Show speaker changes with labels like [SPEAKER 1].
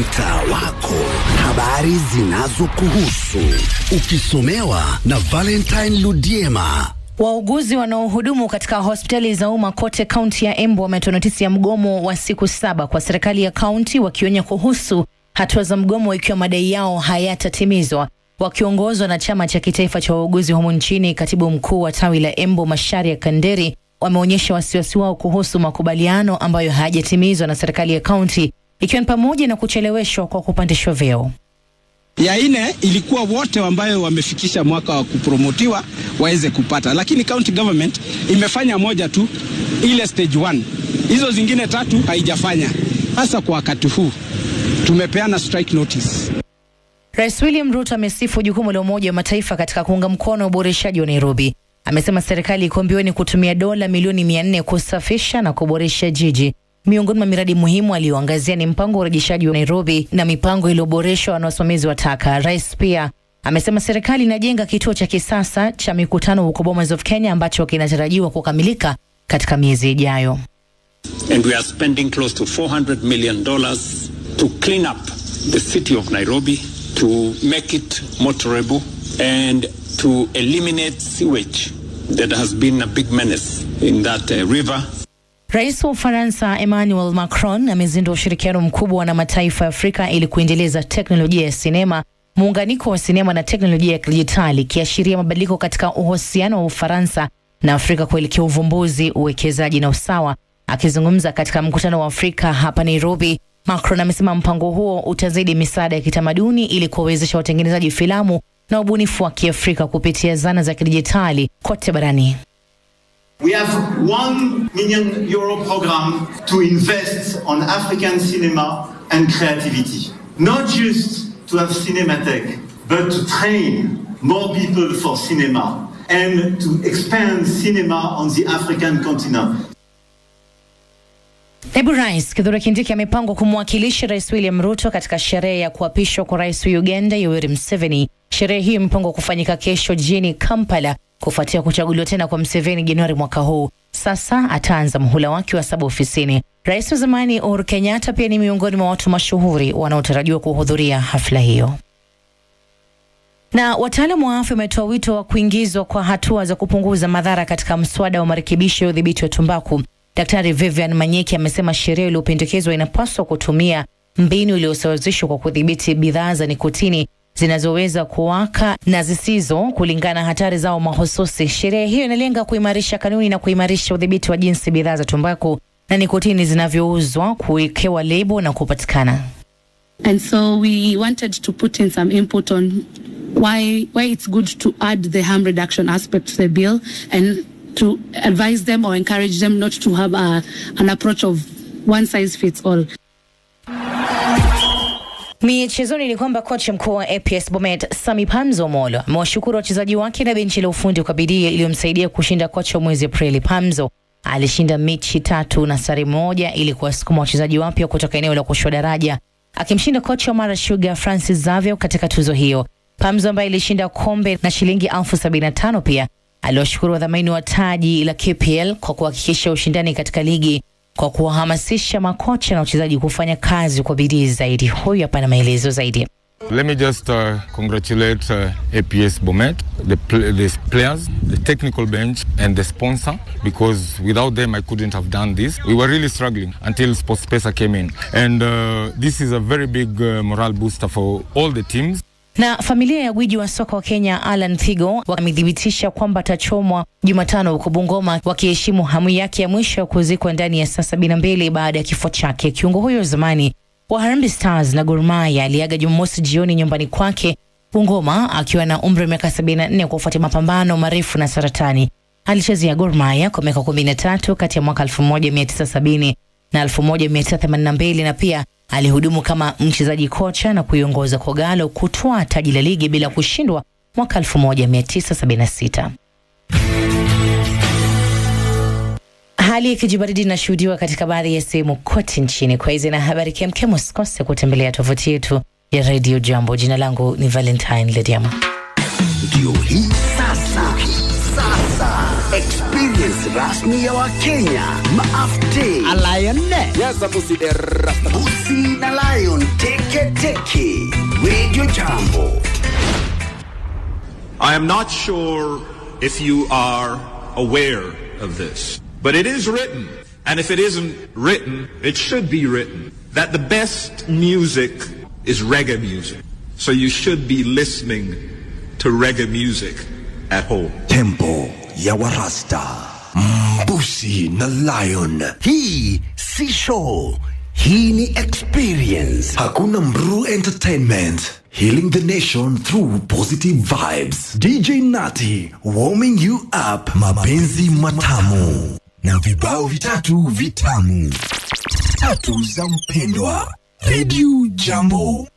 [SPEAKER 1] mtaa wako, habari zinazokuhusu ukisomewa na Valentine Ludiema.
[SPEAKER 2] Wauguzi wanaohudumu katika hospitali za umma kote kaunti ya Embu wametoa notisi ya mgomo wa siku saba kwa serikali ya kaunti, wakionya kuhusu hatua za mgomo ikiwa madai yao hayatatimizwa. Wakiongozwa na chama cha kitaifa cha wauguzi humu nchini, katibu mkuu wa tawi la Embu Masharia Kanderi wameonyesha wasiwasi wao kuhusu makubaliano ambayo hayajatimizwa na serikali ya kaunti, ikiwa ni pamoja na kucheleweshwa kwa kupandishwa vyeo.
[SPEAKER 3] ya ine ilikuwa wote ambayo wamefikisha mwaka wa kupromotiwa waweze kupata, lakini county government imefanya moja tu, ile stage one. Hizo zingine tatu haijafanya. Hasa kwa wakati huu tumepeana strike notice.
[SPEAKER 2] Rais William Ruto amesifu jukumu la Umoja wa Mataifa katika kuunga mkono uboreshaji wa Nairobi. Amesema serikali iko mbioni kutumia dola milioni mia nne kusafisha na kuboresha jiji. Miongoni mwa miradi muhimu aliyoangazia ni mpango wa urejeshaji wa Nairobi na mipango iliyoboreshwa na wasimamizi wa taka. Rais pia amesema serikali inajenga kituo cha kisasa cha mikutano huko Bomas of Kenya ambacho kinatarajiwa kukamilika katika miezi ijayo.
[SPEAKER 4] and we are spending close to 400 million dollars to clean up the city of Nairobi, to make it motorable, and to eliminate sewage that has been a big menace in that uh, river.
[SPEAKER 2] Rais wa Ufaransa Emmanuel Macron amezindua ushirikiano mkubwa na mataifa ya Afrika ili kuendeleza teknolojia ya sinema, muunganiko wa sinema na teknolojia ya kidijitali, ikiashiria mabadiliko katika uhusiano wa Ufaransa na Afrika kuelekea uvumbuzi, uwekezaji na usawa. Akizungumza katika mkutano wa Afrika hapa Nairobi, Macron amesema mpango huo utazidi misaada ya kitamaduni ili kuwawezesha watengenezaji filamu na ubunifu wa Kiafrika kupitia zana za kidijitali kote barani.
[SPEAKER 5] We have one million euro program to invest on African cinema and creativity. Not just to have Cinematech, but to train more people for cinema and to expand cinema on the African continent.
[SPEAKER 2] Naibu Rais Kithure Kindiki amepangwa kumwakilisha Rais William Ruto katika sherehe ya kuapishwa kwa rais wa Uganda Yoweri Museveni. Sherehe hiyo imepangwa kufanyika kesho jijini Kampala kufuatia kuchaguliwa tena kwa Museveni Januari mwaka huu. Sasa ataanza muhula wake wa saba ofisini. Rais wa zamani Uhuru Kenyatta pia ni miongoni mwa watu mashuhuri wanaotarajiwa kuhudhuria hafla hiyo. Na wataalamu wa afya wametoa wito wa kuingizwa kwa hatua za kupunguza madhara katika mswada wa marekebisho ya udhibiti wa tumbaku. Daktari Vivian Manyeki amesema sheria iliyopendekezwa inapaswa kutumia mbinu iliyosawazishwa kwa kudhibiti bidhaa za nikotini zinazoweza kuwaka na zisizo kulingana na hatari zao mahususi. Sheria hiyo inalenga kuimarisha kanuni na kuimarisha udhibiti wa jinsi bidhaa za tumbaku na nikotini zinavyouzwa, kuwekewa lebo na kupatikana.
[SPEAKER 6] And so we wanted to put in some input on why why it's good to add the harm reduction aspect to the bill and to advise them or encourage them not to have a, an approach of one size fits all.
[SPEAKER 2] Michezoni ni kwamba kocha mkuu wa APS Bomet Sami Pamzo Molo amewashukuru wachezaji wake na benchi la ufundi kwa bidii iliyomsaidia kushinda kocha wa mwezi Aprili. Pamzo alishinda mechi tatu na sare moja ili kuwasukuma wachezaji wapya kutoka eneo la kushuka daraja, akimshinda kocha wa Mara Sugar Francis Zavio katika tuzo hiyo. Pamzo ambaye ilishinda kombe na shilingi elfu sabini na tano pia aliwashukuru wadhamini wa taji la KPL kwa kuhakikisha ushindani katika ligi kwa kuwahamasisha makocha na wachezaji kufanya kazi kwa bidii zaidi. Huyu hapa na maelezo zaidi.
[SPEAKER 7] Let me just uh, congratulate uh, APS Bomet, the, pl- the players, the technical bench, and the sponsor because without them I couldn't have done this. We were really struggling until SportsPesa came in, and uh, this is a very big uh, morale booster for all the teams.
[SPEAKER 2] Na familia ya gwiji wa soka wa Kenya Alan Thigo wamethibitisha kwamba atachomwa Jumatano huko Bungoma, wakiheshimu hamu yake ya mwisho ya kuzikwa ndani ya saa sabini na mbili baada ya kifo chake. Kiungo huyo wa zamani wa Harambee Stars na Gor Mahia aliaga Jumamosi jioni nyumbani kwake Bungoma akiwa na umri wa miaka 74 kufuatia mapambano marefu na saratani. Alichezea Gor Mahia kwa miaka 13 kati ya mwaka 1970 na 1982 na pia alihudumu kama mchezaji kocha na kuiongoza Kogalo kutwaa taji la ligi bila kushindwa mwaka 1976. Hali ya kijibaridi inashuhudiwa katika baadhi ya sehemu kote nchini. Kwa hizi na habari kemkem, usikose kutembelea tovuti yetu ya Radio Jambo. Jina langu ni Valentine Lediama.
[SPEAKER 1] Ndio hii sasa, sasa experience rasmi ya Wakenya maafte Busi na Lion Teke Teketeke. Radio Jambo.
[SPEAKER 8] I am not sure if you are aware of this, but it is written, and if it isn't written, it should be written, that the best music is reggae music. So you should be listening to reggae music at home.
[SPEAKER 1] Tempo ya Warasta. Mbusi na Lion. Hii si show. Hii ni experience. Hakuna Mru Entertainment. Healing the nation through positive vibes. DJ Nati warming you up. Mapenzi matamu na vibao vitatu vitamu. Tatu za mpendwa. Radio Jambo.